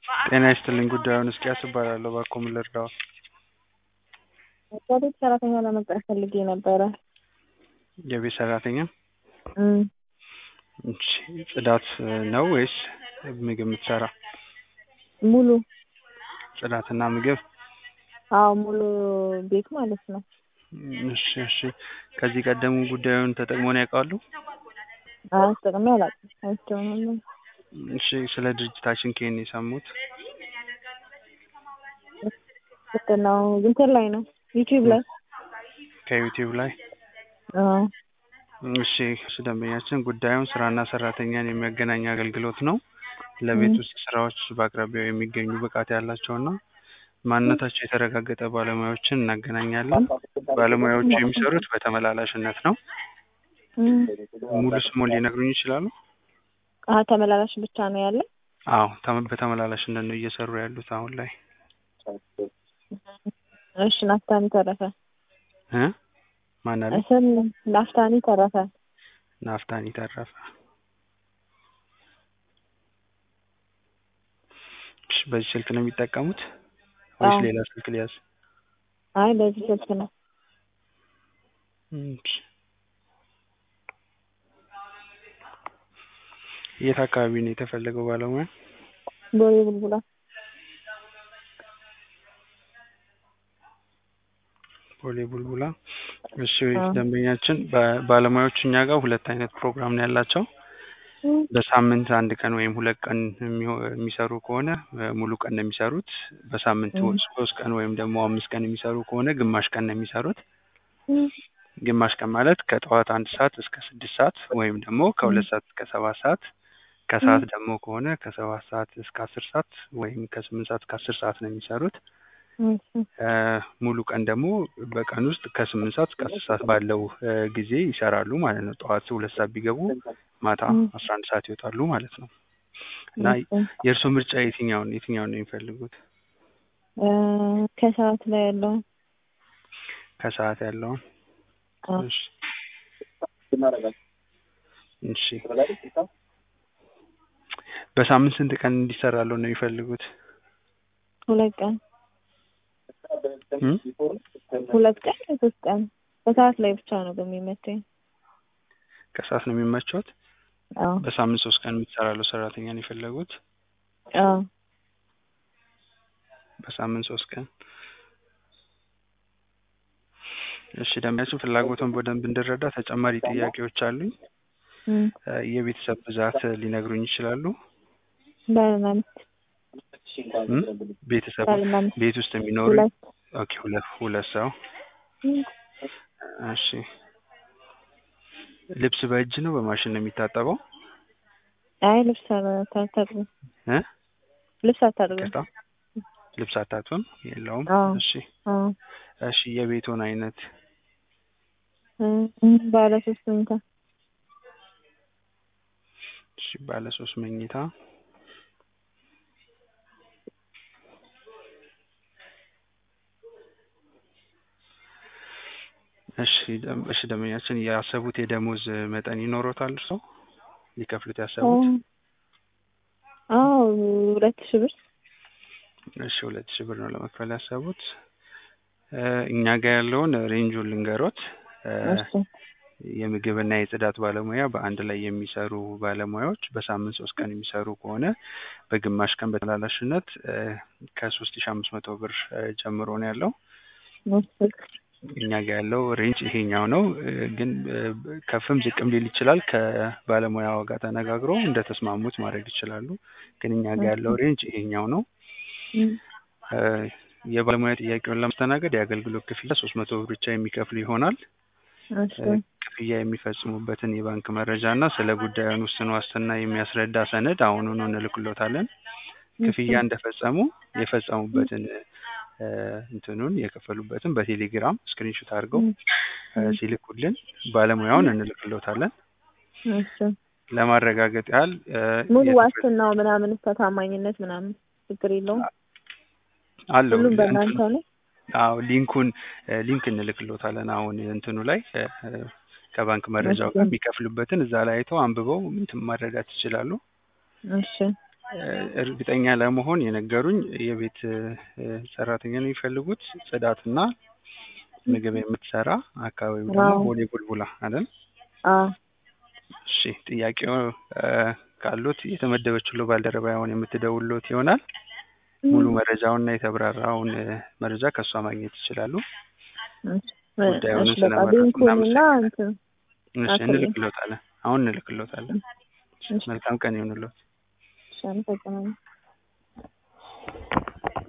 ጤና ይስጥልኝ ጉዳዩን እስኪያስ እባላለሁ እባክዎ ምን ልርዳዎ? የቤት ሰራተኛ ለመቅጠር ፈልጌ ነበረ። የቤት ሰራተኛ እም እሺ ጽዳት ነው ወይስ ምግብ የምትሰራ? ሙሉ ጽዳትና ምግብ አዎ ሙሉ ቤት ማለት ነው። እሺ እሺ ከዚህ ቀደም ጉዳዩን ተጠቅመውን ያውቃሉ? አይ ተጠቅሜ አላውቅም አይቼው ነው። እሺ ስለ ድርጅታችን ከየት ነው የሰሙት? እንትን ነው እንትን ላይ ነው ዩቲዩብ ላይ ከዩቲዩብ ላይ አዎ እሺ እሺ ደንበኛችን ጉዳዩን ስራና ሰራተኛን የሚያገናኝ አገልግሎት ነው። ለቤት ውስጥ ስራዎች በአቅራቢያው የሚገኙ ብቃት ያላቸውና ማንነታቸው የተረጋገጠ ባለሙያዎችን እናገናኛለን። ባለሙያዎቹ የሚሰሩት በተመላላሽነት ነው። እም ሙሉ ስሙን ሊነግሩኝ ይችላሉ? አሀ ተመላላሽ ብቻ ነው ያለ? አዎ ተመ- በተመላላሽነት ነው እየሰሩ ያሉት አሁን ላይ እሺ ናፍታኒ ተረፈ እ ማን አለ? ስም ናፍታኒ ተረፈ ናፍታኒ ተረፈ። እሺ በዚህ ስልክ ነው የሚጠቀሙት ወይስ አዎ። ሌላ ስልክ ሊያዝ? አይ በዚህ ስልክ ነው። እሺ የት አካባቢ ነው የተፈለገው ባለሙያ? ቦሌ ቡልቡላ ቦሌ ቡልቡላ። እሺ አዎ። ደንበኛችን በ- ባለሙያዎቹ እኛ ጋር ሁለት አይነት ፕሮግራም ነው ያላቸው። እም በሳምንት አንድ ቀን ወይም ሁለት ቀን የሚሆ- የሚሰሩ ከሆነ እ ሙሉ ቀን ነው የሚሰሩት። በሳምንት እም ሶስት ቀን ወይም ደግሞ አምስት ቀን የሚሰሩ ከሆነ ግማሽ ቀን ነው የሚሰሩት። እም ግማሽ ቀን ማለት ከጠዋት አንድ ሰዓት እስከ ስድስት ሰዓት ወይም ደግሞ ከሁለት ሰዓት እስከ ሰባት ሰዓት ከሰዓት ደግሞ ከሆነ ከሰባት ሰዓት እስከ አስር ሰዓት ወይም ከስምንት ሰዓት እስከ አስር ሰዓት ነው የሚሰሩት። እሺ እ ሙሉ ቀን ደግሞ በቀን ውስጥ ከስምንት ሰዓት እስከ አስር ሰዓት ባለው እ ጊዜ ይሰራሉ ማለት ነው። ጠዋት ሁለት ሰዓት ቢገቡ ማታ እም አስራ አንድ ሰዓት ይወጣሉ ማለት ነው። እና እሺ የእርስዎ ምርጫ የትኛውን የትኛውን ነው የሚፈልጉት? እ ከሰዓት ላይ ያለውን ከሰዓት ያለውን? አዎ እሺ እሺ በሳምንት ስንት ቀን እንዲሰራልዎ ነው የሚፈልጉት? ሁለት ቀን እም ሁለት ቀን ሶስት ቀን በሰዓት ላይ ብቻ ነው በሚመቸኝ። ከሰዓት ነው የሚመቸዎት? አዎ በሳምንት ሶስት ቀን የምትሰራልዎ ሰራተኛ ነው የፈለጉት? አዎ በሳምንት ሶስት ቀን። እሺ ደንበኛችን ፍላጎትዎን በደንብ እንድረዳ ተጨማሪ ጥያቄዎች አሉኝ። እም እ የቤተሰብ ብዛት ሊነግሩኝ ይችላሉ? ባልና ሚስት እም ቤተሰብ ባልና ሚስት ቤት ውስጥ የሚኖሩ ሁለት ኦኬ ሁለት ሁለት ሰው እም እሺ ልብስ በእጅ ነው በማሽን ነው የሚታጠበው? አይ ልብስ አላ- አታጥብም እ ልብስ አታጥብም። ይቅርታ ልብስ አታጥብም የለውም? አዎ እሺ አዎ እሺ የቤትዎን አይነት? እም ባለ ሶስት መኝታ እሺ ባለ ሶስት መኝታ እሺ ደም እሺ ደንበኛችን ያሰቡት የደሞዝ መጠን ይኖሮታል እርስዎ? ሊከፍሉት ያሰቡት? አዎ ሁለት ሺህ ብር እሺ ሁለት ሺህ ብር ነው ለመክፈል ያሰቡት። እ እኛ ጋር ያለውን ሬንጁን ልንገሮት። እ እሺ የምግብና የጽዳት ባለሙያ በአንድ ላይ የሚሰሩ ባለሙያዎች በሳምንት ሶስት ቀን የሚሰሩ ከሆነ በግማሽ ቀን በተመላላሽነት እ ከሶስት ሺህ አምስት መቶ ብር እ ጀምሮ ነው ያለው። እሺ እኛ ጋር ያለው ሬንጅ ይሄኛው ነው። እ ግን እ ከፍም ዝቅም ሊል ይችላል። ከባለሙያው ጋር ተነጋግረው እንደተስማሙት ማድረግ ይችላሉ። ግን እኛ ጋር ያለው ሬንጅ ይሄኛው ነው። እም እ የባለሙያ ጥያቄውን ለማስተናገድ የአገልግሎት ክፍያ ሶስት መቶ ብር ብቻ የሚከፍሉ ይሆናል። እሺ እ ክፍያ የሚፈጽሙበትን የባንክ መረጃ እና ስለ ጉዳዩን ውስን ዋስትና የሚያስረዳ ሰነድ አሁኑኑ እንልክልዎታለን። ክፍያ እንደፈጸሙ የፈጸሙበትን እ እንትኑን የከፈሉበትን በቴሌግራም ስክሪንሾት አድርገው እ ሲልኩልን ባለሙያውን እንልክልዎታለን። እሺ ለማረጋገጥ ያህል እ ሙሉ የተፈ- ዋስትናው ምናምን ታማኝነት ምናምን ችግር የለውም? አለው ሁሉም እንትኑ- በእናንተ ነው? አዎ ሊንኩን እ ሊንክ እንልክልዎታለን አሁን እንትኑ ላይ እ እ ከባንክ መረጃው ጋር የሚከፍሉበትን እዛ ላይ አይተው አንብበው እንትን ማረዳት ይችላሉ። እሺ እ፣ እርግጠኛ ለመሆን የነገሩኝ የቤት እ፣ ሰራተኛ ነው የሚፈልጉት ጽዳትና ምግብ የምትሰራ አካባቢው ደግሞ አዎ። ቦሌ ቡልቡላ አይደል? አዎ እሺ ጥያቄው እ፣ ካሉት የተመደበችው ባልደረባ አሁን የምትደውልሎት ይሆናል። ሙሉ መረጃውንና የተብራራውን እ፣ መረጃ ከእሷ ማግኘት ይችላሉ። እሺ፣ ጉዳዩን እሺ፣ በቃ ስለመረጡ ሊንኩንና እናመሰግናለን። እንትን እሺ አክብረን። እንልክሎታለን። አሁን እንልክሎታለን። እሺ፣ መልካም ቀን ይሁንልዎት። እሺ፣ አመሰግናለሁ።